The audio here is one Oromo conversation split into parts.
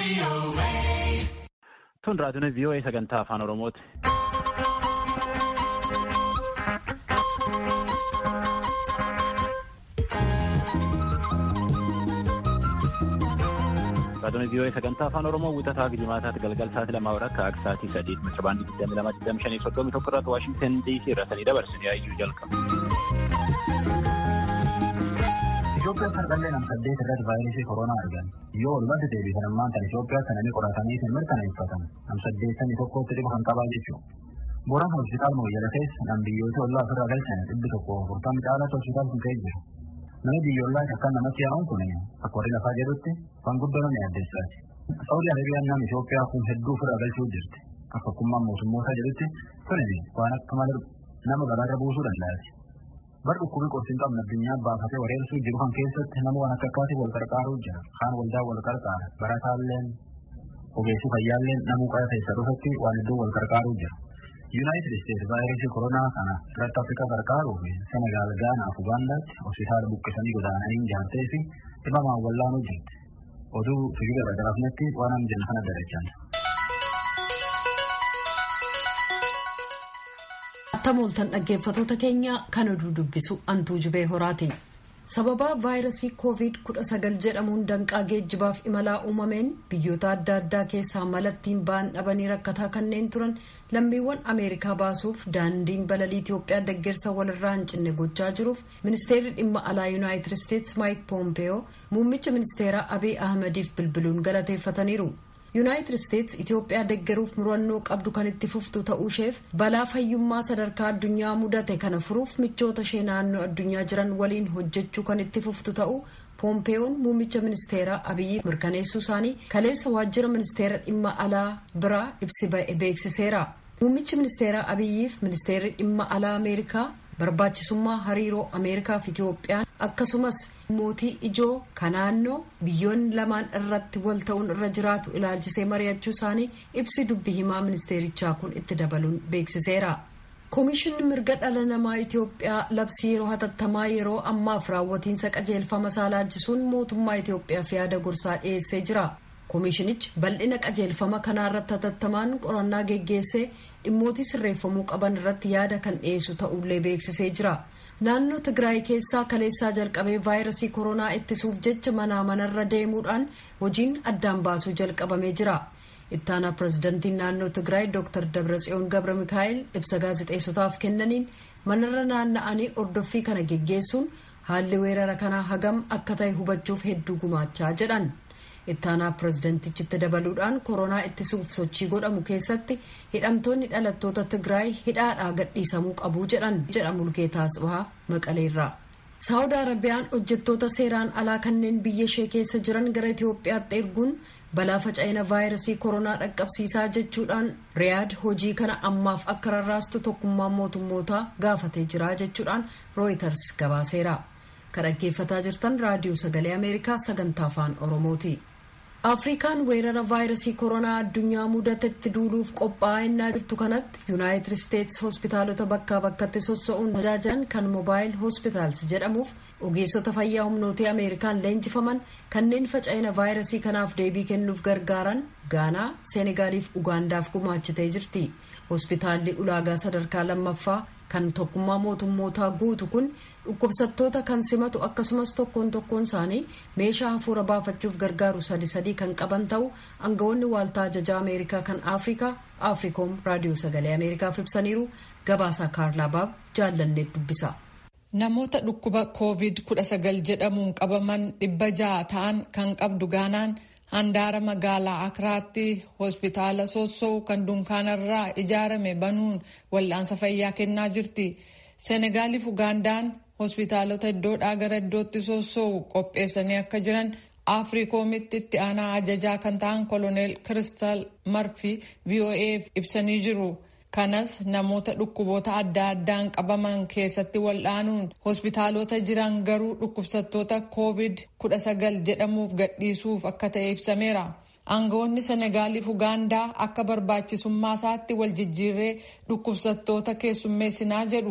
Tun raadiyoon VOA sagantaa afaan Oromooti. Raadiyoon VOA sagantaa afaan Oromoo wixataa fi jimaataatti galgal sa'aatii lamaa akka akka sa'aatii sadii meetira baandii digdami lama digdami shanii soddomii tokko irratti Waashingtan DC irraa sanii dabarsanii yaayyuu jalqabu. Itoophiyaa sarqallee nam saddeet irratti vaayirasii koronaa argan yoo walumatti deebisan ammaan kan Itoophiyaa sananii qoratanii kan mirkaneeffatan nam saddeettamii tokkotti dhiba kan qabaa jechuudha. Booraan hospitaal Mooyyala keessa nam biyyoota ollaa ofirraa galchan dhibbi tokko afurtamii caalatti hospitaal kun ka'ee jira. Nama biyyoolaa akka namatti yaa'uun kun akka warri lafaa jedhutti waan guddoo nama yaaddeessaati. Saawudii Arabiyaan nama Itoophiyaa kun hedduu ofirraa galchuu jirti. Akka hukummaan mootummootaa jedhutti kun waan akka malee nama garaarra buusuu danda'ati. Bar dhukkubii qorsi hin qabne addunyaa baafatee wareersuu jiru kan keessatti nama waan akka akkaatii wal qarqaaruu jira. Kaan waldaa wal qarqaara. Barataalleen ogeessii fayyaalleen namuu qara keessa dhufatti waan hedduu wal qarqaaruu jira. Yuunaayitid Isteetsi vaayirasii koronaa kana irratti Afrikaa gargaaruu fi Senegaal, Gaanaa fi Ugaandaatti hospitaala buqqisanii godaananii ijaartee fi dhibamaan wallaanuu jirti. Oduu fiigila gargaraafnetti waan amma jenna kana dalachan. Tamooltan dhaggeeffatoota keenya kan oduu dubbisu antuu jubee horaati. Sababa vaayirasii COVID-19 jedhamuun danqaa geejjibaaf imalaa uumameen biyyoota adda addaa keessaa malattiin ba'an dhabanii rakkataa kanneen turan lammiiwwan Ameerikaa baasuuf daandiin balalii Itoophiyaa deeggarsa walirraa hin cinne gochaa jiruuf ministeerri dhimma alaa Yuunaayitid Isteetsi Maayik Poompeyoo muummicha ministeeraa Abiy Ahmediif bilbiluun galateeffataniiru. yuunaayitid isteetsi itiyoophiyaa deeggaruuf murannoo qabdu kan itti fuftu ta'uu isheef balaa fayyummaa sadarkaa addunyaa mudate kana furuuf michoota ishee naannoo addunyaa jiran waliin hojjechuu kan itti fuftu ta'uu poompeeyoon muummicha ministeeraa abiyyi mirkaneessuu isaanii kaleessa waajjira ministeera dhimma alaa biraa ibsi ba'e beeksiseera muummichi ministeeraa abiyyiif ministeerri dhimma alaa ameerikaa barbaachisummaa hariiroo ameerikaa fi itiyoophiyaan akkasumas mootii ijoo ka naannoo biyyoonni lamaan irratti wal ta'uun irra jiraatu ilaalchisee mari'achuu isaanii ibsi dubbi himaa ministeerichaa kun itti dabaluun beeksiseera. Koomishinni mirga dhala namaa Itiyoophiyaa labsii yeroo hatattamaa yeroo ammaaf raawwatiinsa qajeelfama isaa laalchisuun mootummaa Itiyoophiyaaf yaada gorsaa dhiyeessee jira. Koomishinichi bal'ina qajeelfama kanaa irratti hatattamaan qorannaa geggeessee dhimmootii sirreeffamuu qaban irratti yaada kan dhiyeessu ta'ullee beeksisee jira. Naannoo Tigraay keessaa kaleessaa jalqabee vaayirasii koronaa ittisuuf jecha manaa manarra deemuudhaan hojiin addaan baasuu jalqabamee jira. Ittaanaa pirezidantiin naannoo Tigraay Dr. Dabratsiyoon Gabra Mikaa'el ibsa gaazexeessotaaf kennaniin manarra naanna'anii ordoffii kana geggeessuun haalli weerara kanaa hagam akka ta'e hubachuuf hedduu gumaachaa jedhan. ittaanaa pirezidantichitti dabaluudhaan koronaa ittisuuf sochii godhamu keessatti hidhamtoonni dhalattoota tigraay hidhaadhaa gadhiisamuu qabu jedhan jedha mulgeetaa asbahaa maqaleerraa. saawud arabiyaan hojjettoota seeraan alaa kanneen biyya ishee keessa jiran gara itiyoophiyaatti erguun balaa faca'ina vaayirasii koronaa dhaqqabsiisaa jechuudhaan riyaad hojii kana ammaaf akka rarraastu tokkummaan mootummootaa gaafatee jira jechuudhaan rooyiters gabaaseera. kan dhaggeeffataa jirtan raadiyoo sagalee ameerikaa sagantaa afaan oromooti. afrikaan weerara vaayirasii koronaa addunyaa mudatetti duuluuf qophaa'aa jirtu kanatti yuunaayitid isteetsi hospitaalota bakkaa bakkatti sossa'uun tajaajilan kan moobaayil hospitaals jedhamuuf ogeessota fayyaa humnootii ameerikaan leenjifaman kanneen faca'ina vaayirasii kanaaf deebii kennuuf gargaaran gaanaa seenegaaliif ugaandaaf gumaachitee jirti hospitaalli ulaagaa sadarkaa lammaffaa kan tokkummaa mootummootaa guutu kun dhukkubsattoota kan simatu akkasumas tokkoon tokkoon isaanii meeshaa hafuura baafachuuf gargaaru sadi sadii kan qaban ta'u aangawoonni waaltaa ajajaa ameerikaa kan afrikaa afrikoom raadiyoo sagalee ameerikaaf ibsaniiru gabaasaa kaarlaabaab jaallanneet dubbisa. namoota dhukkuba covid 19 jedhamuun qabaman dhibba ja'a ta'an kan qabdu gaanaan handaara magaalaa akiraatti hospitaala sossoo kan dunkaanarraa ijaarame banuun wal'aansa fayyaa kennaa jirti seenegaaliif ugaandaan hospitaalota iddoodhaa gara iddootti sossoo qopheessanii akka jiran afriikoomitti itti aanaa ajajaa kan ta'an koloneel kiristal marfi voaf ibsanii jiru kanas namoota dhukkuboota adda addaan qabaman keessatti wal'aanuun hospitaalota jiran garuu dhukkubsattoota covid 19 jedhamuuf gadhiisuuf akka ta'e ibsameera. aangawoonni senegaaliif ugaandaa akka barbaachisummaa isaatti wal jijjiirree dhukkubsattoota keessummeessinaa jedhu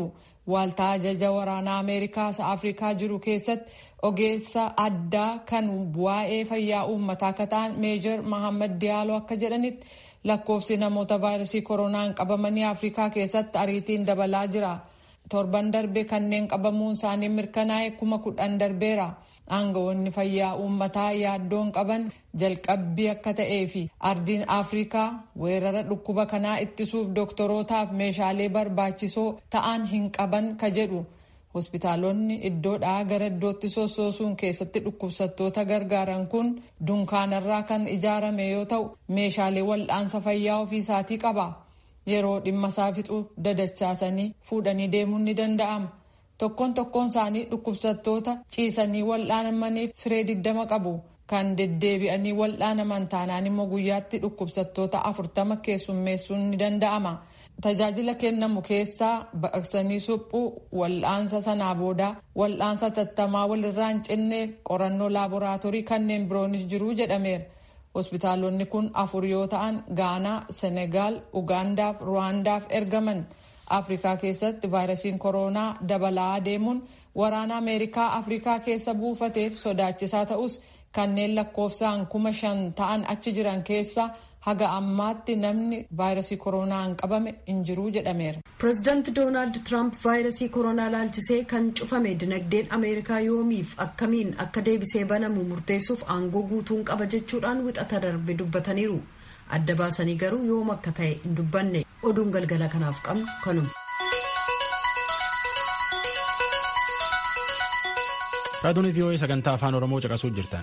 Waaltaa ajaja waraanaa Ameerikaas Afrikaa jiru keessatti ogeessa addaa kan waa'ee fayyaa uummataa akka ta'an Meejor Mahammad Diyaaloo akka jedhanitti lakkoofsi namoota vaayirasii koronaan qabamanii Afrikaa keessatti ariitiin dabalaa jira. Torban darbe kanneen qabamuun isaanii mirkanaa'e kuma kudhan darbeera. Aangawoonni fayyaa uummataa yaaddoon qaban jalqabbii akka ta'ee fi ardiin Afrikaa weerara dhukkuba kanaa ittisuuf dooktorootaaf meeshaalee barbaachisoo ta'an hin qaban ka jedhu. Hospitaalonni iddoodhaa gara iddootti sossoosuun keessatti dhukkubsattoota gargaaran kun dunkaanarraa kan ijaarame yoo ta'u meeshaalee wal'aansa fayyaa ofiisaatii qaba. Yeroo dhimma isaa fixu dadachaasanii fuudhanii deemuun ni danda'ama. Tokkoon tokkoon isaanii dhukkubsattoota ciisanii wal'aanamaniif siree digdama qabu. Kan deddeebi'anii wal'aanaman taanaan immoo guyyaatti dhukkubsattoota afurtama keessummeessuun ni danda'ama. Tajaajila kennamu keessaa baqaqsanii suphuu wal'aansa sanaa booda wal'aansa tattamaa walirraa hin cinne qorannoo laaboraatoorii kanneen biroonis jiru jedhameera. Hospitaalonni kun afur yoo ta'an Gaanaa, Senegaal, Ugaandaaf Ruwaandaaf ergaman. Afrikaa keessatti vaayirasiin koronaa dabalaa deemuun waraana Ameerikaa Afrikaa keessa buufateef sodaachisaa ta'us kanneen lakkoofsaan kuma shan ta'an achi jiran keessa haga ammaatti namni vaayirasii koronaan qabame hin jiru jedhameera. Pireezidaanti Doonaald Tiraamp vaayirasii koronaa laalchisee kan cufame dinagdeen Ameerikaa yoomiif akkamiin akka deebisee banamu murteessuuf aangoo guutuun qaba jechuudhaan wixata darbe dubbataniiru. Adda baasanii garuu yoom akka ta'e hin dubbanne oduun galgala kanaaf qabnu kanuma. Raadiyoon VOA sagantaa afaan Oromoo caqasuu jirtan.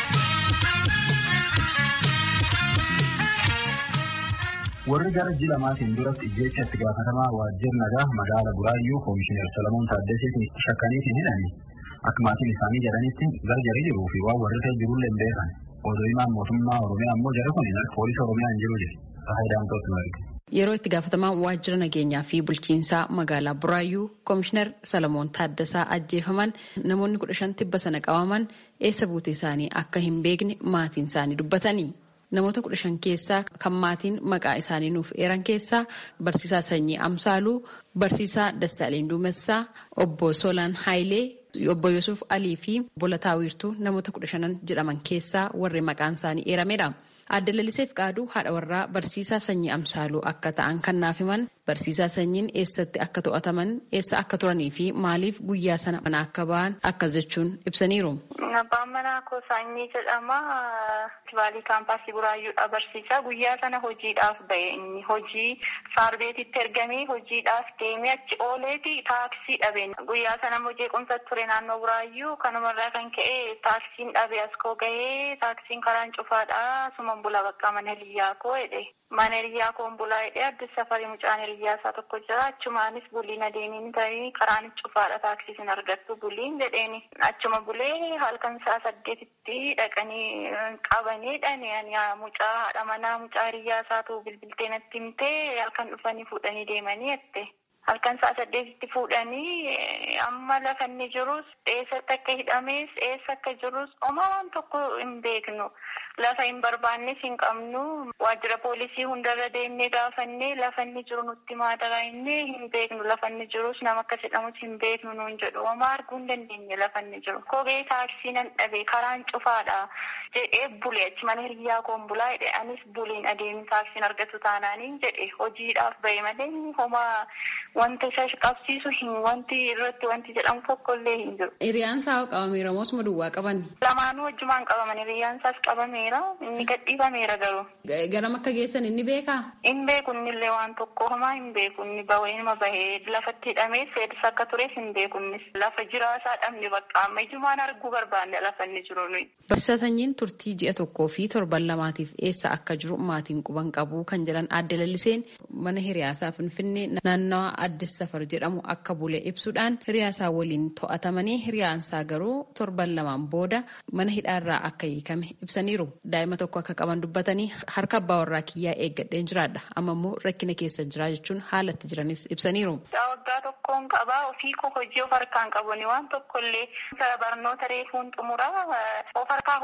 warri gara ji'a lamaatiin duratti ijjeecha itti gaafatamaa waajjira nagaa magaala buraayyuu koomishinar Solomoon Taaddaseetiin shakkaniitiin hidhani akka maatiin isaanii jedhanitti gargari jiruu fi waan warri ta'e jirullee hin beekan. Odoo himaan mootummaa Oromiyaa immoo jara kun poolisii Oromiyaa hin jiru jedhe. Faayidaan nu arge. Yeroo itti gaafatamaa waajjira nageenyaa fi bulchiinsaa magaalaa Buraayyuu Koomishinar Salamoon Taaddasaa ajjeefaman namoonni kudha shan tibba sana qabaman eessa buute isaanii akka hin beekne maatiin isaanii dubbatanii. Namoota kudha shan keessaa kan maatiin maqaa isaanii nuuf eeran keessaa barsiisaa Sanyii Amsaaluu, barsiisaa Dassaaleen Duumessaa, obbo Solaan Haayilee, obbo Yusuf Alii fi Bolataa Wiirtuu namoota kudha shanan jedhaman keessaa warri maqaan isaanii eeramedha. Adda Laliseef Qaaduu haadha warraa barsiisaa Sanyii Amsaaluu akka ta'an kan naaf himan barsiisaa Sanyiin eessatti akka to'ataman eessa akka turanii fi maaliif guyyaa sana mana akka ba'an akkas jechuun ibsaniiru. Abbaan manaa koo Sanyii jedhama. Faalii kaampaasii Buraayyuudha barsiisaa. Guyyaa sana hojiidhaaf ba'e inni hojii saarbeetitti ergamee hojiidhaaf deemee achi ooleeti taaksii dhabe. Guyyaa sana immoo jeequmsa ture naannoo Buraayyuu kanumarraa kan ka'e taaksiin dhabe as koo gahee taaksiin karaan cufaadha. Suman bula bakka mana hiriyyaa koo jedhe. Mana hiriyyaa koon bulaa jedhee addis safarii mucaan hiriyyaa isaa tokko jira. Achumaanis buliin adeemiin ta'ee karaan cufaadha taaksii sin argattu buliin jedheeni. Achuma bulee halkan isaa saddeetitti dhaqanii qabanii dhani mucaa haadha manaa mucaa hiriyyaa isaatu bilbiltee natti himtee halkan dhufanii fuudhanii deemanii jette. Halkan isaa saddeetitti fuudhanii amma lafa inni jirus eessatti akka hidhames eessa akka jirus homaa waan tokko hin beeknu. Lafa hin barbaannes hin qabnu. Waajjira poolisii hundarra deemnee gaafannee lafa inni jiru nutti maadaraa innee hin beeknu. Lafa inni jirus nama akkas jedhamus hin beeknu nuun jedhu. Homaa arguu hin dandeenye lafa inni jiru. Kophee taaksii nan dhabe karaan cufaadha jedhee bulee achi mana hiriyyaa koon bulaa jedhe anis buliin adeemee taaksiin argatu taanaaniin jedhe hojiidhaaf bahe malee homaa wanta isa qabsiisu hin wanti irratti wanti jedhamu tokkollee hin jiru. Hiriyaan isaa qabameera moo osuma duwwaa qaban? Lamaanuu wajjumaan qabaman hiriyaan isaas qabameera inni gadhiifameera garuu. Garam akka geessan inni beekaa? Hin beeku innillee waan tokko homaa hin beeku inni bahee nama bahee lafatti hidhamee seedis akka tures hin beeku innis lafa jiraasaa dhabne bakka amma ijumaan arguu barbaanne lafa inni jiru nuyi. Barsiisaa sanyiin turtii ji'a tokkoo fi torban lamaatiif eessa akka jiru maatiin quban qabu kan jedhan adda lalliseen mana hiriyaasaa finfinnee naannawa addis safar jedhamu akka bule ibsuudhaan hiriyaasaa waliin to'atamanii hiriyaansaa garuu torban lamaan booda mana hidhaarraa akka hiikame ibsaniiru. Daa'ima tokko akka qaban dubbatanii harka abbaa warraa kiyyaa eeggadheen jiraadha amma immoo rakkina keessa jira jechuun haalatti jiranis ibsaniiru. Waggaa tokkoon qabaa ofii koo hojii of harkaan qabuni waan tokkollee barnoota reefuun xumuraa of harkaa hojii tokko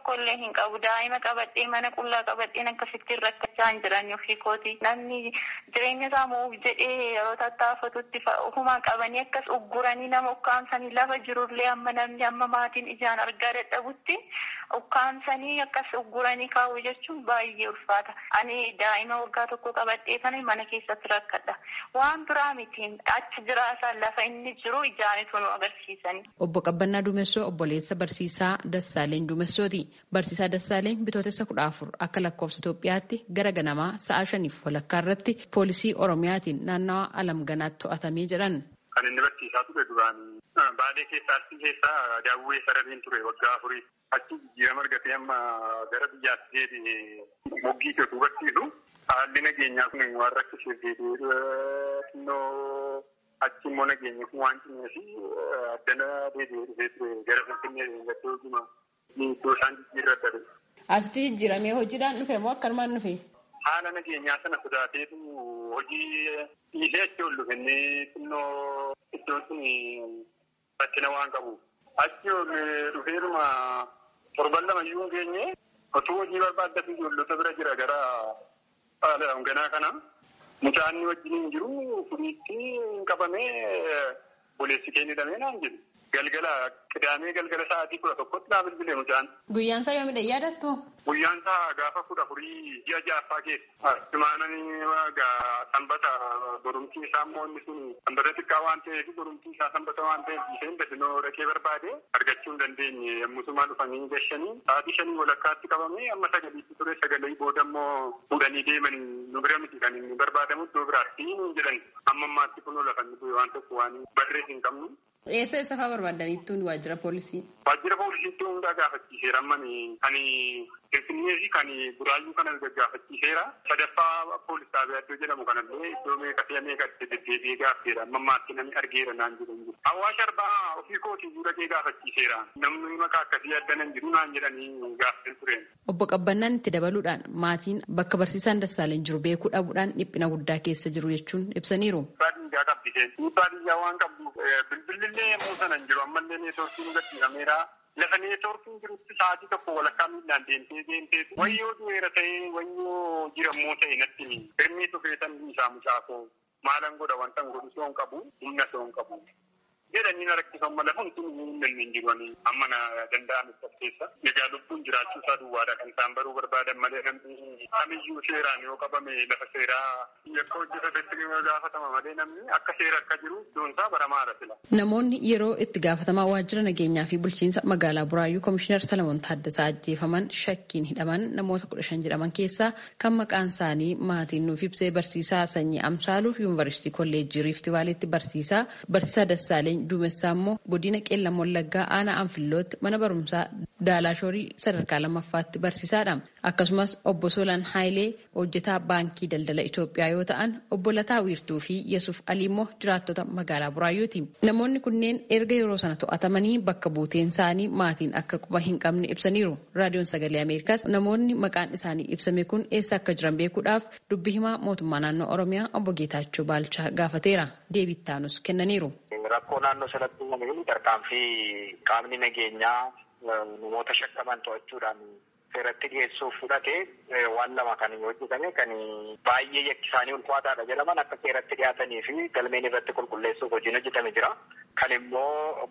tokkollee hin qabu daa'ima qabadhee mana qullaa qabadheen akkasittiin rakkachaa hin jiran ofii kooti namni jireenya isaa mo'uuf jedhee yeroo tattaafatutti ofumaan qabanii akkas ugguranii nama ukkaamsanii lafa jirullee amma namni amma maatiin ijaan argaa dadhabutti ukkaamsanii akkas ugguranii kaa'u jechuun baay'ee ulfaata ani daa'ima waggaa tokko qabadhee kana mana keessatti rakkadha waan biraa mitiin achi jiraasan lafa inni jiru ijaanitu nu agarsiisani. Obbo Qabbannaa Duumessoo obboleessa barsiisaa Dassaaleen Duumessooti. Barsiisaa Dassaaleen bitootessa kudha afur akka lakkoofsa Itoophiyaatti gara ganamaa sa'a shaniif walakkaa irratti poolisii Oromiyaatiin naannawa Alamganaatti to'atamee jedhan. Kan inni barsiisaa ture duraan baadiyyaa keessaa arsii keessaa daawwee sarareen ture waggaa afurii achi jijjiirama argatee amma gara biyyaatti deebi'ee moggii Itoophiyaa barsiisu haalli nageenyaa kun waan rakkisiif deebi'ee xinnoo achi immoo nageenyi kun waan cimee fi addana deebi'ee dhufee ture gara finfinnee gaddoo jima iddoo isaan jijjiirra adda Asitti jijjiiramee hojiidhaan dhufe moo akkanumaan dhufe? Haala nageenyaa sana sodaateetu hojii dhiisee achi ol dhufe inni xinnoo iddoon sun rakkina waan qabu. Achi ol dhufeeruma torban lama iyyuu hin geenye otuu hojii barbaaddatu ijoollota bira jira gara ganaa kana. Mucaan wajjin hin jiru furiitti hin qabamee boleessi kee hidhamee naan jedhu. Galgala qidaamee galgala sa'aatii kudha tokkotti naa bilbilee mucaan. Guyyaan isaa yoomidha yaadattu? Guyyaan isaa gaafa kudha afurii ji'a ja'affaa keessa. Simaananii sanbata borumtii isaa immoo inni sun sanbata xiqqaa waan ta'eef borumtii isaa sanbata waan ta'eef isheen dafinoo dhaqee barbaade argachuu hin dandeenye yommusumaa dhufanii gashanii sa'aatii shanii walakkaatti qabamee amma sagaliitti ture sagalee booda immoo fuudhanii deemanii nu bira miti kan inni barbaadamu iddoo biraatti hin jedhan amma ammaatti kunoo lafa inni waan tokko waan barree hin qabnu. Eessa eessa fa'aa barbaadaniittu waajjira poolisii? Waajjira poolisiitti hundaa gaafachiiseera ammani kan Finfinnee fi kan Buraayyuu kana gaafachiiseera. Sadaffaa poolis xaabiyaa iddoo jedhamu kanallee iddoo meeqa si'a meeqa itti deddeebi'ee gaafeera. Amma ammaatti namni argeera naan jedhu hin jiru. Hawaasa arbaa ofii kootii dhaqee gaafachiiseera. Namni maqaa akkasii addana hin jiru naan jedhanii gaafatan tureen. Obbo Qabbannaan itti dabaluudhaan maatiin bakka barsiisaan Dassaaleen jiru beekuu dhabuudhaan dhiphina guddaa keessa jiru jechuun ibsaniiru. Baadiyyaa qabdiseen. Baadiyyaa waan qabdu bilbilillee yemmuu sana hin jiru ammallee neetwoorkiin gadhiifameera. Lafa neetwoorkiin jirutti sa'aatii tokko walakkaa miilaan deemtee deemtee wayyoo du'eera ta'ee wayyoo jirammoo ta'e natti himi. Hirmii tufeetan isaa mucaafoo maalan godha wanta godhu soon qabu humna soon qabu. jedhanii na rakkisan mala hundi hin hin jirani amma na danda'amu keessa egaa lubbuun jiraachuu isaa duwwaadha kan isaan baruu barbaadan malee namni kamiyyuu seeraan yoo qabame lafa seeraa yakka hojjetatetti gaafatama malee namni akka seera akka jiru iddoon isaa baramaadha sila. Namoonni yeroo itti gaafatamaa waajjira nageenyaa fi bulchiinsa magaalaa Buraayyuu Komishinar Salamoon Taaddasaa ajjeefaman shakkiin hidhaman namoota kudha shan jedhaman keessaa kan maqaan isaanii maatiin nuuf ibsee barsiisaa sanyii Amsaaluuf yuunivarsiitii kolleejjii Riifti Vaaleetti barsiisaa barsiisaa Dassaaleen Duumessaa immoo godina Qeellam Wallaggaa aanaa Anfillootti mana barumsaa Daalaashoorii sadarkaa lammaffaatti barsiisaadha. Akkasumas obbo Solaan Haayilee hojjetaa baankii daldala Itoophiyaa yoo ta'an obbo Lataa Wiirtuu fi Yesuuf Alii immoo jiraattota magaalaa Buraayyuuti. Namoonni kunneen erga yeroo sana to'atamanii bakka buuteen isaanii maatiin akka quba hin qabne ibsaniiru. Raadiyoon Sagalee Ameerikaas namoonni maqaan isaanii ibsame kun eessa akka jiran beekuudhaaf dubbi himaa mootummaa naannoo Oromiyaa obbo Geetaachoo Baalchaa gaafateera. Deebii ittaanus kennaniiru. Rakkoo naannoo sanatti uumame tarkaanfii qaamni nageenyaa namoota shakkaman to'achuudhaan seeratti dhiyeessuuf fudhate waan lama kan hojjetame kan baay'ee yakki isaanii ulfaataadha jedhaman akka seeratti dhiyaatanii fi galmeen irratti qulqulleessuuf hojiin hojjetame jira. Kan immoo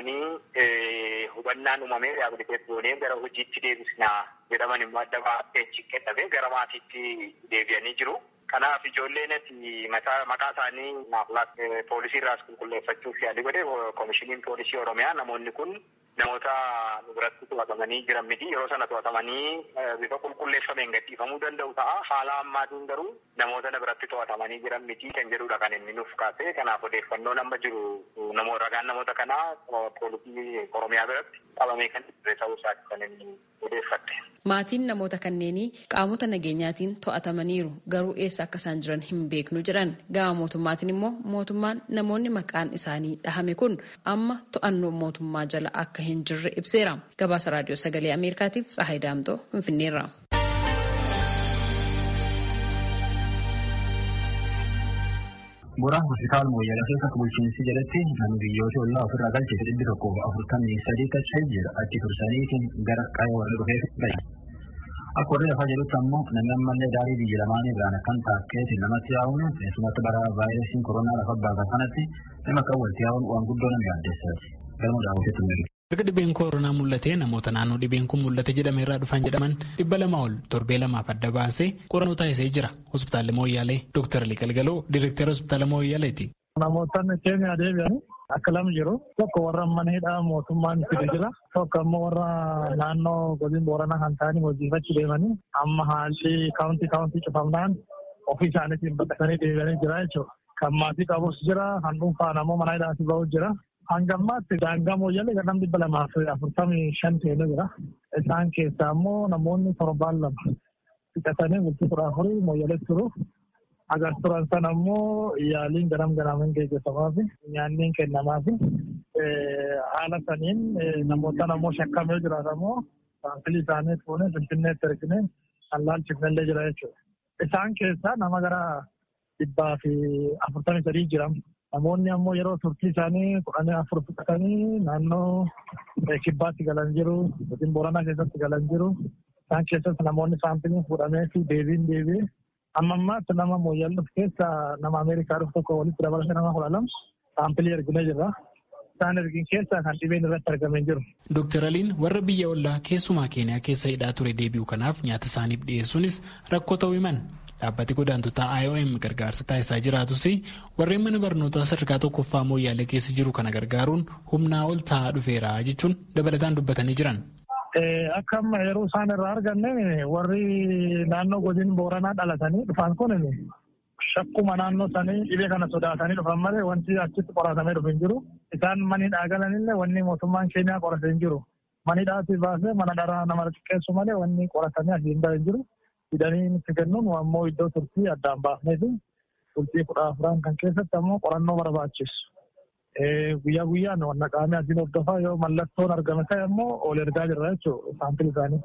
gorfamanii hubannaan uumamee riyaabiliteet goonee gara hojiitti deebisnaa jedhaman immoo adda baatee kenname gara maatiitti deebi'anii jiru. Kanaaf ijoolleenis maqaa isaanii naaf poolisii irraas qulqulleeffachuuf yaalii godhe koomishiniin poolisii Oromiyaa namoonni kun namoota nu biratti to'atamanii jiran miti yeroo sana to'atamanii bifa qulqulleeffameen gadhiifamuu danda'u ta'a. Haala ammaatiin garuu namoota na biratti to'atamanii jiran miti kan jedhudha kan inni nuuf kaase. Kanaaf odeeffannoon amma jiru namoota ragaan namoota kanaa poolisii Oromiyaa biratti qabamee kan ture ta'uu isaati kan inni odeeffatte. Maatiin namoota kanneenii qaamota nageenyaatiin to'atamaniiru garuu eessa akka isaan jiran hin beeknu jedhan gama mootummaatiin immoo mootummaan namoonni maqaan isaanii dhahame kun amma to'annoo mootummaa jala akka hin jirre ibseera. Gabaasa raadiyoo sagalee Ameerikaatiif Tsahaay Daamtoo Finfinneerra. Boraan hospitaal Mooyyalee keessatti bulchiinsi jedhetti namni biyyoota ollaa ofirraa galchee dhibbi tokko afurtamii sadii ta'ee jira achi tursaniitiin gara qaama warra dhufee gahe. Akka warri lafaa jedhutti ammoo namni ammallee daarii biyya lamaanii biraan akkan taakkeetiin namatti yaa'uun keessumatti bara vaayirasiin koronaa lafa baasa kanatti nama akka walitti yaa'uun waan guddoo nama yaaddeessaati. Galma daawwateetti mul'atu. Erga dhibeen koronaa mul'atee namoota naannoo dhibeen kun mul'ate jedhame irraa dhufan jedhaman dhibba lama ol torbee lamaaf adda baasee qorannoo taasisee jira. Hospitaalli Mooyyaalee Dooktar Ali Galgaloo Direektara Hospitaala Mooyyaaleeti. Namootni keenya deebi'an akka lama jiru. Tokko warra mana hidhaa mootummaan fide jira. Tokko ammoo warra naannoo godina booranaa kan ta'anii hojiifachuu deemanii amma haalli kaawuntii kaawuntii cufamnaan ofii isaaniitiin baqatanii deebi'anii jira jechuudha. Kan maatii qabus jira. Kan dhuunfaan ammoo mana hidhaatti bahus jira. Hangammaatti daangaa mooyyalee gadam dhibba lamaa fi afurtamii shan ta'ee jira. Isaan keessaa ammoo namoonni torbaan lama fixatanii bultii kudha afurii mooyyalee turu. Agar turan sana ammoo yaaliin ganam ganaamiin gaggeeffamaa fi nyaanniin kennamaa fi haala saniin namoota namoo shakkamee jiraatan ammoo saanfilii isaanii fuunee finfinneetti erginee kan laalchifnellee jira jechuudha. Isaan keessaa nama gara dhibbaa fi afurtamii sadii jiran. Namoonni ammoo yeroo turtii isaanii kudhanii afur fudhatanii naannoo kibbaatti galan jiru, godina booranaa keessatti galan jiru. Isaan keessatti namoonni saampiliin fuudhamee fi deebiin deebi'ee amma ammaatti nama mooyyal dhufu keessa nama Ameerikaa dhufu tokko walitti dabalatee nama kudha lama saampilii erginee jirra. Isaan ergin keessa kan dhibeen irratti argamee jiru. Dooktar Aliin warra biyya ollaa keessumaa Keeniyaa keessa hidhaa ture deebi'u kanaaf nyaata isaaniif dhiyeessuunis rakkoo ta'uu himan. Dhaabbati godaantotaa IOM gargaarsa taasisaa jiraatus warreen mana barnootaa sadarkaa tokkoffaa mooyyaalee keessa jiru kana gargaaruun humnaa ol ta'aa dhufeera jechuun dabalataan dubbatanii jiran. Akka amma yeroo isaan irraa arganne warri naannoo godina booranaa dhalatanii dhufan kun shakkuma naannoo sanii dhibee kana sodaatanii dhufan malee wanti achitti qoratamee dhufu hin jiru. Isaan manidhaa galanillee wanni mootummaan keenyaa qorate hin jiru. Manidhaatti baasee mana dharaa nama xiqqeessu malee wanni qoratamee asii hin hin jiru. Fidanii nutti kennuun ammoo iddoo turtii addaan baafnee fi turtii kudha afuran kan keessatti ammoo qorannoo barbaachisu. Guyyaa guyyaan wanna qaamni adiin hordofaa yoo mallattoon argame ta'e ammoo ol ergaa jirra jechuudha saampilii isaanii.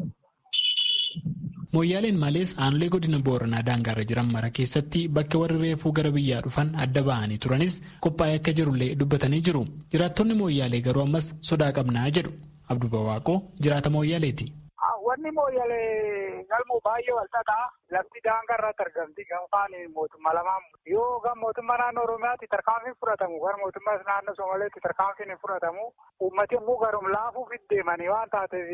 Mooyyaaleen malees aanolee godina booranaa daangaarra jiran mara keessatti bakka warri reefuu gara biyyaa dhufan adda ba'anii turanis qophaa'ee akka jirullee dubbatanii jiru. Jiraattonni mooyyaalee garuu ammas sodaa qabnaa jedhu. Abduu Bawaaqoo jiraata mooyyaaleeti. Wanni mooyyalee galmoo baay'ee wal xaxaa lafti daangaa irratti argamti gamfaan mootummaa lamaan yoo gam mootummaa naannoo Oromiyaatti tarkaanfiin fudhatamu gara mootummaa naannoo Somaaleetti tarkaanfiin hin fudhatamu uummati immoo garum laafuuf deemanii waan taateef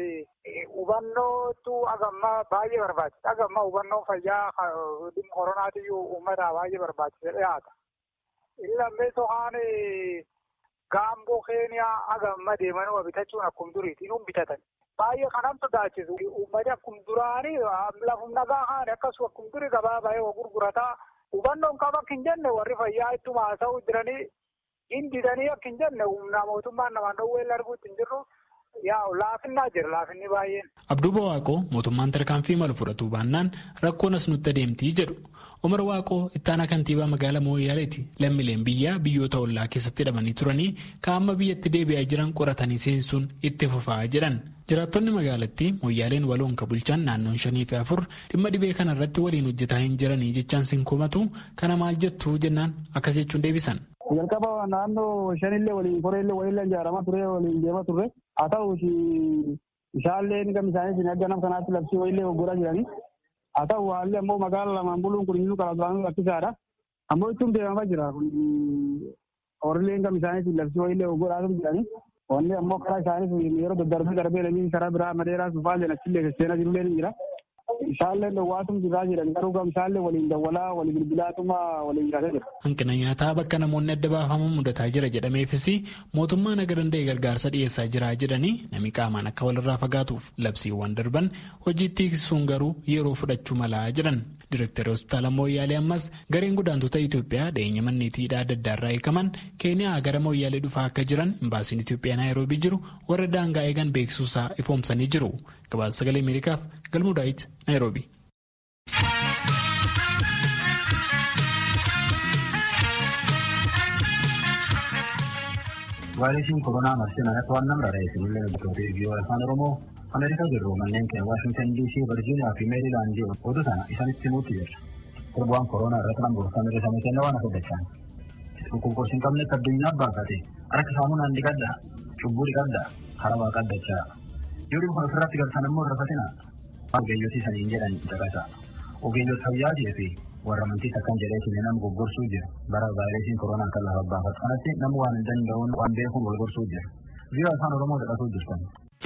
hubannootu agamma baay'ee barbaachisa agamma hubannoo fayyaa koronaatiyyuu uummata baay'ee barbaachisa dhiyaata. Illee sohaan gaamboo keeniyaa agamma deemanii bitachuun akkuma duriitiin bitatan. baay'ee kanam sodaachisu uummati akkuma duraanii lafum nagaa haane akkasuma akkuma durii gabaa baay'ee gurgurataa hubannoon qaba akka hin jenne warri fayyaa ittuma haasa'uu jiranii hindidanii akka hin jenne humna mootummaan namaan dhowwee arguutti hin jirru yaa laafinnaa jira laafinni baay'een. Abduu Bawaaqoo mootummaan tarkaanfii malu fudhatuu baannaan rakkoon as nutti adeemtii jedhu. Umar Waaqoo ittaanaa kantiibaa magaalaa Mooyaaleeti. Lammiileen biyyaa biyyoota ollaa keessatti hidhamanii turanii kaa'amma biyyatti deebi'aa jiran qoratanii seensuun itti fufaa jedhan. Jiraattonni magaalattii Mooyaaleen waloon ka bulchan naannoon shanii fi afur dhimma dhibee kana irratti waliin hojjetaa hin jiranii jechaan sin komatu kana maal jettu jennaan akkas jechuun deebisan. Jalqaba naannoo shanillee waliin koreellee waliin ijaaramaa ture waliin deemaa turre haa ta'u isaallee gam isaanii akka nama kanaatti labsii waliillee goggoraa jiranii. haa ta'u haalli ammoo magaala lamaan buluun kun inni karaa duraan rakkisaadha. Ammoo ittiin deemamaa jira. Horiileen gam isaaniitiin labsii wayiillee godhaatu jirani. Wanni ammoo karaa isaaniif yeroo daddarbee darbee lamii karaa biraa madeeraa sufaa jedhan achillee seenaa jirullee ni jira. Isaallee dhowwaatum jiraa jedhan garuu gam isaallee waliin dawwalaa walii bilbilaatuma waliin jiraataa jira. Hanqina nyaataa bakka namoonni adda baafaman mudataa jira jedhameefis mootummaan aga danda'e gargaarsa dhiyeessaa jira jedhanii namni qaamaan akka walirraa fagaatuuf labsiiwwan darban hojiitti hiiksuun garuu yeroo fudhachuu malaa jedhan. Direktari hospitaala Mooyyaalee ammas gareen godaantota Itoophiyaa dhiyeenya manneetiidhaa adda addaa irraa eegaman Keeniyaa gara Mooyyaalee dhufaa akka jiran imbaasiin Itoophiyaa Naayiroobii jiru warra daangaa eegan beeksisuusaa ifoomsanii jiru. Gabaasa sagalee Ameerikaaf Galmuu Daawit Naayiroobii. vaayirasiin koronaa marsee manatti waan nama rarra'e isinillee hojjettoota viiyoo afaan oromoo ameerikaa jirru manneen keenya waashingtan diisii virjiiniyaa fi meerilaandii oduu sana isaanitti himuutti jira. Torbaan koronaa irratti nama gorfamee risamee kenna waan afurdachaan. dhukkubkoos hin qabnetti addunyaa baafate harka saamunaan dhiqadha cubbuu dhiqadha karaa waa qaddachaa yoo dhibba kana ofirratti galtan ammoo rafatina ogeeyyotii saniin jedhan caqasa ogeeyyota fayyaatii fi warra amantii akkan jedheetiin nama goggorsuu jira bara vaayirasiin koronaa kan lafa baafatu kanatti nama waan hin danda'uun waan beekuun wal gorsuu jira biyya afaan oromoo dhaqatuu jirtan.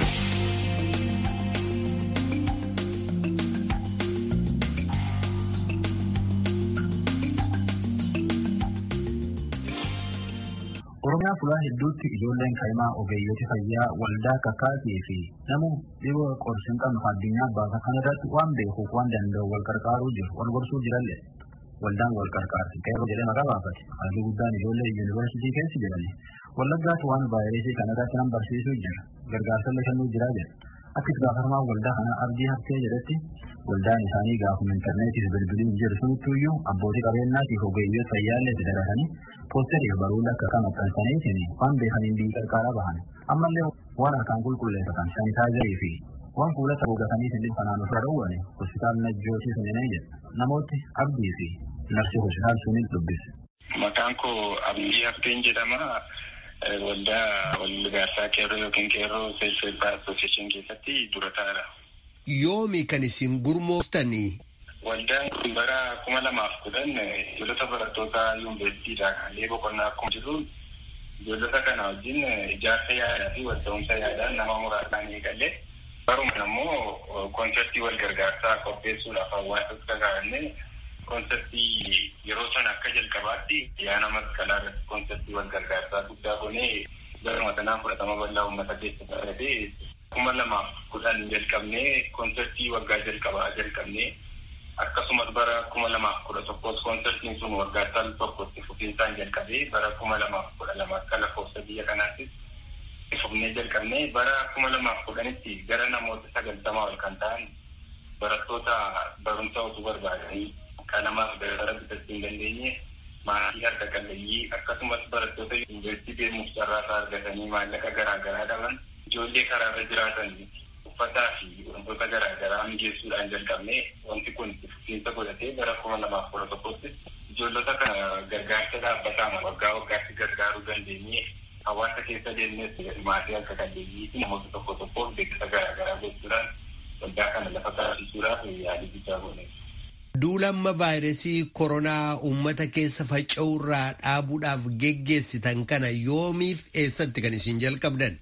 Oromiyaa fulaa hedduutti ijoolleen kaa'imaa ogeeyyoti fayyaa waldaa kakkaatii fi nama dhibee qorsi hin qabne addunyaa baasa kana irratti waan beekuuf waan danda'u wal qarqaaruu jiru wal gorsuu jirallee waldaan wal qarqaarsi qeerroo jedhee maqaa baafate halluu guddaan ijoollee yuunivarsiitii keessa jedhani wallaggaatti waan vaayirasii kana irratti nan barsiisuu jira gargaarsallee kennuu jiraa jedha akka itti gaafatamaa waldaa kanaa abdii haftee jedhetti waldaan isaanii gaafuma intarneetiif bilbiliin jiru sunittuyyuu abbootii qabeenyaatiif ogeeyyoota fayyaallee itti daratanii poosteriif baruula akka kan maxxansaniitiin waan beekaniin biyyi qarqaaraa bahan ammallee waan harkaan qulqulleeffatan sanitaayizarii fi waan fuulata gogatanii sindin kanaan ofirra dhowwane hospitaal najjootii suninee jedha namooti abdii fi narsi hospitaal sunin dubbise. Maqaan koo Abdii Hafteen jedhama. Waldaa walgargaarsaa qeerroo yookiin qeerroo seelfeebbaa asooseeshin keessatti dura taa'aadha. Yoomi kan isin gurmooftanii? Waldaan kun bara kuma lamaaf kudhan ijoollota barattoota yuunivarsiitiidha. Haalli boqonnaa akkuma jiru ijoollota kana wajjin ijaarsa yaadaa fi walta'umsa yaadaan nama muraasaan eegalee baruma immoo koonseptii wal gargaarsaa qopheessuudhaaf hawaasa kakaa'anne koonseptii yeroo sana akka jalqabaatti yaana masqalaa irratti koonseptii wal gargaarsaa guddaa goonee baruma sanaan fudhatama bal'aa uummata keessa baratee kuma lamaaf kudhan jalqabnee koonseptii waggaa jalqabaa jalqabnee akkasumas bara kuma lamaaf kudha tokkos koonseptiin sun waggaa tal tokkotti fufiinsaan jalqabee bara kuma lamaaf kudha lama akka lakkoofsa biyya kanaattis fufnee jalqabnee bara kuma lamaaf kudhanitti gara namoota sagaltamaa ol kan ta'an barattoota barumsa osoo barbaadanii qalamaaf dabtara bitachuu hin dandeenye maatii harka qalleeyyii akkasumas barattoota yuunivarsiitii deemuuf carraasaa argatanii maallaqa garaagaraa dhaban ijoollee karaarra jiraatan uffataa fi wantoota garaagaraa mijeessuudhaan jalqabne wanti kun fufiinsa godhatee bara kuma lamaaf kudha tokkotti ijoollota kana gargaarsa dhaabbataa waggaa waggaatti gargaaruu dandeenye hawaasa keessa deemnes maatii harka qalleeyyii fi namoota tokko tokkoof beeksisa garaagaraa gochuudhaan waldaa kana lafa taasisuudhaaf yaalii guddaa goone. Duulamma vaayirasii koronaa uummata keessa faca'urraa dhaabuudhaaf geggeessitan kana yoomiif eessatti kan isin jalqabdan?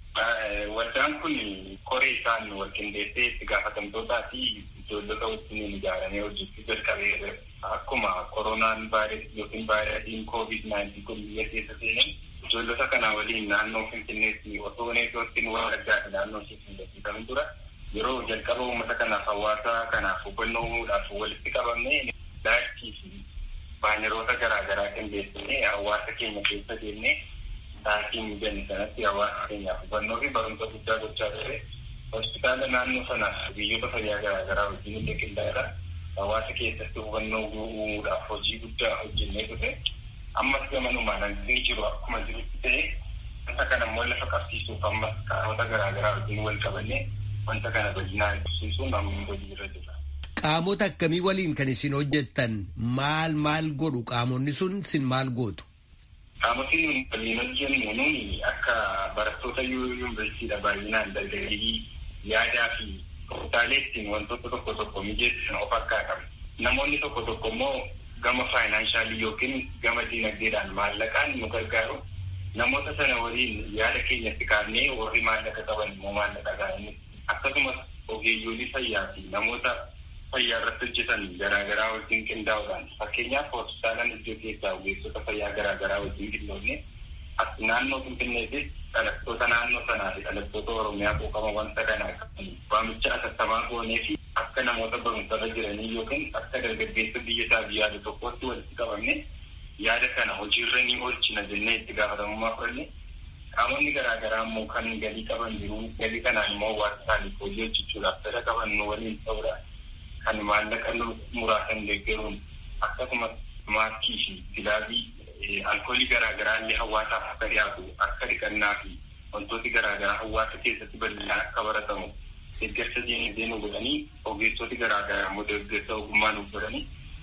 Waldaan kun koree isaan wal qindeessee itti gaafatamtootaa fi ijoollota wajjin ijaaramee hojjechuu jalqabee akkuma koronaan vaayirasii yookiin vaayirasiin koovid naayintiin kun biyya keessa seenan ijoollota kana waliin naannoo finfinneetti osoo neetwoorkiin wal addaati naannoo ishee qindeessifamu dura yeroo jalqaba uummata kanaaf hawaasa kanaaf hubannoo uumuudhaaf walitti qabamne daakii fi baaneroota garaagaraa qindeessine hawaasa keenya keessa deemne daakii mijanne sanatti hawaasa keenyaaf hubannoo fi barumsa guddaa gochaa ture hospitaala naannoo sanaaf biyyoota fayyaa garaagaraa wajjin illee qindaa'edha hawaasa keessatti hubannoo uumuudhaaf hojii guddaa hojjennee ture ammas gamanumaan hanqinni jiru akkuma jirutti ta'e wanta kana immoo lafa qabsiisuuf ammas qaamota garaagaraa wajjin wal qabannee wanta kana bal'inaan ibsisuun amma hojii irra jira. Qaamota akkamii waliin kan isin hojjettan maal maal godhu qaamonni sun sin maal gootu? Qaamotni nuyi waliin hojjennu nuuni akka barattoota yuunivarsiitiidha baay'inaan dargaggeeyyii yaadaa fi tooftaalee ittiin wantoota tokko tokko mijeessan of harkaa qabu. Namoonni tokko tokko immoo gama faayinaansaalii yookiin gama diinagdeedhaan maallaqaan nu gargaaru. Namoota sana waliin yaada keenyatti kaafnee warri maallaqa qaban immoo maallaqa gaa'anii akkasumas ogeeyyoolii fayyaa fi namoota fayyaa irratti hojjetan garaagaraa wajjin qindaa'uudhaan fakkeenyaaf hospitaalaan iddoo keessaa ogeessota fayyaa garaagaraa wajjin qindoofne as naannoo finfinneetis dhalattoota naannoo sanaa fi dhalattoota oromiyaa quuqama wanta kanaa qaban waamicha atattamaa goonee fi akka namoota barumsarra jiranii yookiin akka dargaggeessa biyya isaa yaada tokkotti walitti qabamne yaada kana hojiirra ni oolchina jennee itti gaafatamummaa fudhanne qaamonni garaagaraa immoo kan galii qaban jiru galii kanaan immoo hawaasa isaaniif hojii hojjechuudhaaf fedha qaban nu waliin ta'uudhaan kan maallaqa muraasan deeggaruun akkasumas maaskii fi gilaabii alkoolii garaagaraa illee hawaasaaf akka dhiyaatu akka dhiqannaa fi wantooti garaagaraa hawaasa keessatti bal'inaan akka baratamu deeggarsa diinagdee nu godhanii ogeessoti garaagaraa immoo deeggarsa ogummaa nuuf godhanii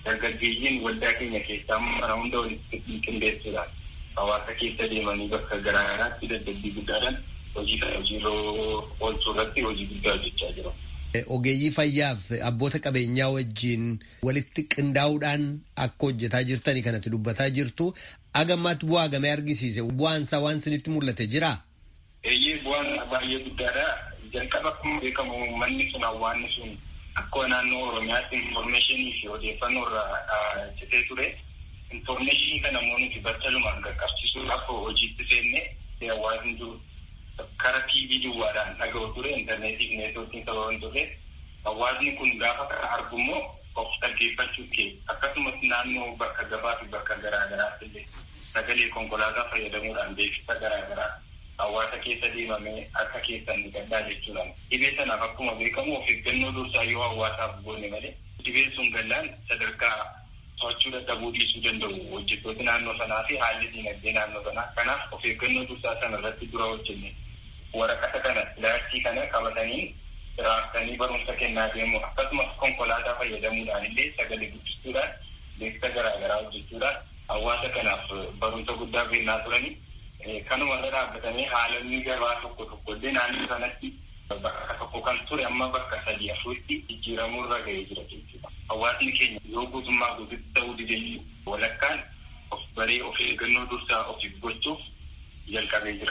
dargaggeeyyiin waldaa keenya keessaa mana hunda walitti qindeessuudhaan hawaasa keessa deemanii bakka garaagaraatti dadhabbii guddaadhaan hojii kana hojiirra oolchuu irratti hojii guddaa hojjechaa jiru. Ogeeyyii fayyaaf abboota qabeenyaa wajjin walitti qindaa'uudhaan akka hojjetaa jirtanii kanatti dubbataa jirtu. Agammaatti bu'aa gamee argisiise bu'aan isaa waan isinitti mul'ate jiraa? Eeyyee bu'aan baay'ee guddaadha. Jalqaba akkuma beekamu manni sun hawaasni sun akka naannoo Oromiyaatti infoormeeshinii fi odeeffannoo irraa citee ture. Infoormeeshinii kana immoo nuti battalumaan qaqqabsiisuudhaaf hojiitti seenne hawaasni jiru. Kara TV duwwaadhaan dhaga'u ture intarneetii fi neetwoorkiin sababan ture. Hawaasni kun gaafa kana argu immoo of dhaggeeffachuu kee akkasumas naannoo bakka gabaa fi bakka garaagaraatti illee sagalee konkolaataa fayyadamuudhaan beeksisa garaagaraa hawaasa keessa deemamee akka keessan ni gaddaa jechuudhaan dhibee sanaaf akkuma beekamu of eeggannoo dursaa yoo hawaasaaf goone malee dhibeen sun gallaan sadarkaa to'achuu dadhabuu dhiisuu danda'u hojjettooti naannoo sanaa fi haalli dinagdee naannoo sanaa kanaaf of eeggannoo dursaa sana irratti dura hojjenne waraqata kana laachii kana qabatanii raaftanii barumsa kennaa deemu akkasumas konkolaataa fayyadamuudhaan illee sagalee guddistuudhaan beeksisa garaagaraa hojjechuudhaan hawaasa kanaaf barumsa guddaa kennaa turanii kanuma irra dhaabbatamee haalonni gabaa tokko tokko illee naannoo sanatti bakka tokko kan ture amma bakka sadii afuritti jijjiiramuu irra ga'ee jira jechuudha. Hawaasni keenya yoo guutummaa guututti ta'uu didee walakkaan of baree of eeggannoo dursaa ofiif gochuuf jalqabee jira.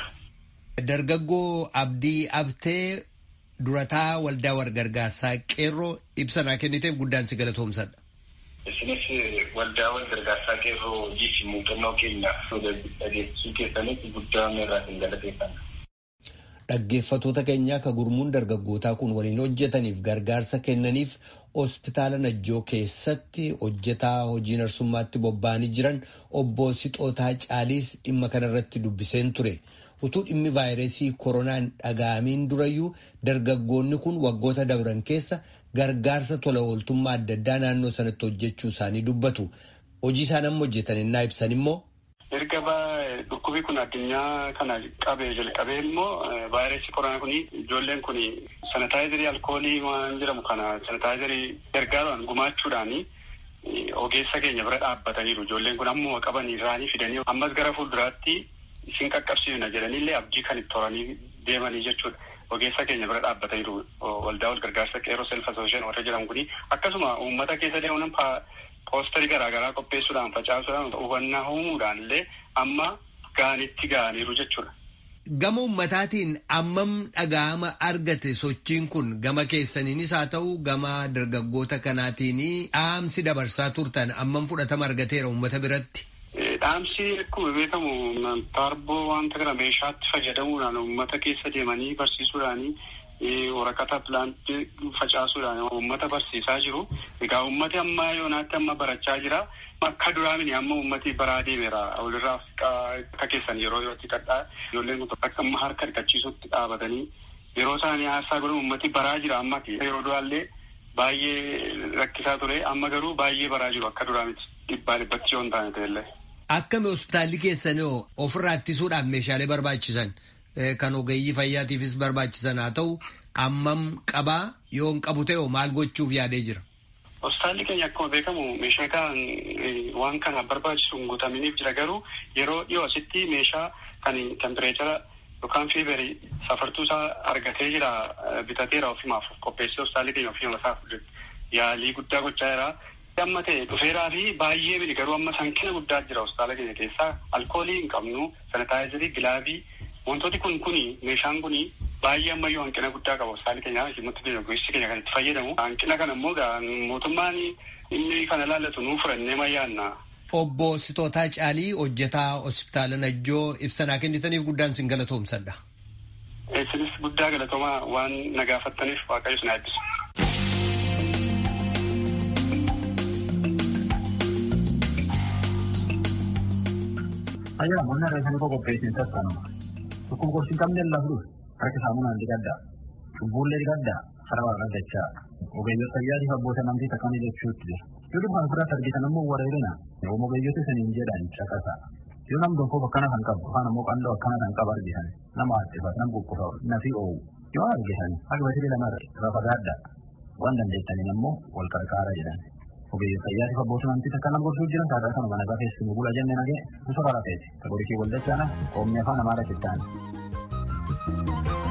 Dargaggoo Abdii Abtee durataa waldaa walgargaarsaa qeerroo ibsanaa kenniteef guddaan si galatoomsadha. Isinis waldaa walgargaarsaa qeerroo hojii fi muuxannoo keenya dhageessisuu keessanitti guddaa irraa hin galateeffanna. Dhaggeeffatoota keenyaa ka gurmuun dargaggootaa kun waliin hojjetaniif gargaarsa kennaniif hospitaala Najjoo keessatti hojjetaa hojii narsummaatti bobba'anii jiran obbo Sixootaa Caaliis dhimma kanarratti dubbiseen ture. utuu dhimmi vaayirasii koronaan dhaga'amiin durayyuu dargaggoonni kun waggoota dabran keessa gargaarsa tola ooltummaa adda addaa naannoo sanatti hojjechuu isaanii dubbatu. Hojii isaan amma hojjetan innaa ibsan immoo. Erga dhukkubii kun addunyaa kana qabee jalqabee immoo vaayirasii koronaa kun ijoolleen kun sanitaayizarii alkoolii waan jedhamu kana sanitaayizarii gargaaruudhaan gumaachuudhaan ogeessa keenya bira dhaabbataniiru. Ijoolleen kun ammuma qaban isaanii fidanii ammas gara fuulduraatti isin qaqqabsiifna jedhaniillee abdii kan itti horanii deemanii jechuudha. Ogeessa keenya bira dhaabbataniiru waldaa wal gargaarsa qeerroo self asoosheen warra jedhamu kuni akkasuma uummata keessa deemuun poosterii garaagaraa qopheessuudhaan facaasuudhaan hubannaa uumuudhaan illee amma gaanitti ga'aniiru jechuudha. Gama ummataatiin ammam dhaga'ama argate sochiin kun gama keessaniinis haa ta'u gama dargaggoota kanaatiin dhaamsi dabarsaa turtan ammam fudhatama argateera uummata biratti. Dhaamsi akkuma beekamu taarboo wanta kana meeshaatti fayyadamuudhaan uummata keessa deemanii barsiisuudhaanii waraqata pilaantii facaasuudhaan uummata barsiisaa jiru. Egaa uummati amma yoonaatti amma barachaa jira. Akka duraamini amma uummati baraa deemeera. Walirraa akka keessan yeroo yootti kadhaa ijoolleen kun akka amma harka dhiqachiisutti dhaabatanii yeroo isaanii haastaa godhan uummati baraa jira amma yeroo duraallee baay'ee rakkisaa ture amma garuu baay'ee baraa jiru akka duraa miti dhibbaa dhibbatti yoo hin taane ta'ellee. Akkami hospitaalli keessan ofirraa ittisuudhaaf meeshaalee barbaachisan kan ogeeyyii fayyaatiifis barbaachisan haa ta'u ammam qabaa yoo hin qabu ta'e maal gochuuf yaadee jira. Hospitaalli keenya akkuma beekamu meeshaa kan waan kana barbaachisu hin guutaminiif jira garuu yeroo dhiyoo asitti meeshaa kan tempireechara yookaan fiiberii safartuu isaa argatee jira bitateera ofimaaf qopheessee hospitaalli keenya ofii isaaf yaalii guddaa gochaa jira. amma ta'e dhufeeraa fi baay'ee miti garuu amma hanqina guddaa jira hospitaala keenya keessaa alkoolii hin qabnu sanitaayizarii gilaavii wantooti kun kuni meeshaan kuni baay'ee ammayyuu hanqina guddaa qaba hospitaali keenya himutti keenya gosti keenya kan itti fayyadamu hanqina kana immoo mootummaan inni kana laallatu nuu furannee mayyaanna. Obbo Sitootaa Caalii hojjetaa hospitaala Najjoo ibsanaa kennitaniif guddaan sin galatoomsadha. Isinis guddaa galatoomaa waan nagaafattaniif waaqayyo sin eebbisu. Ayyaa mana reefanii koo qopheessin sassanuma. Dhukkub gorsi hin qabne lafdhu harka saamunaan digaddaa. Cubbuullee digaddaa sarara argachaa. Ogeeyyota fayyaatiif abboota amantii takkamii jechuutti jira. Yoo dhufan ofirratti argitan immoo wareerina. Yoo ogeeyyota isiniin jedhan caqasa. Yoo nam tokkoof akkana kan qabu afaan immoo qandoo akkana kan qabu argitan nama addifat nam quphufa nafi oowu. Yoo argitan akka basilee lama irra fagaadda. Waan dandeettaniin immoo wal qarqaara jedhan. ogeeyyiin fayyaatiif abbootii amantii takka nama gorsuu jiran sadarkaa kanuma nagaa keessumaa bula jennee nagee gosa rarrateeti. Tagorisii waldachaana qoomni afaan amaaraa itti ta'an.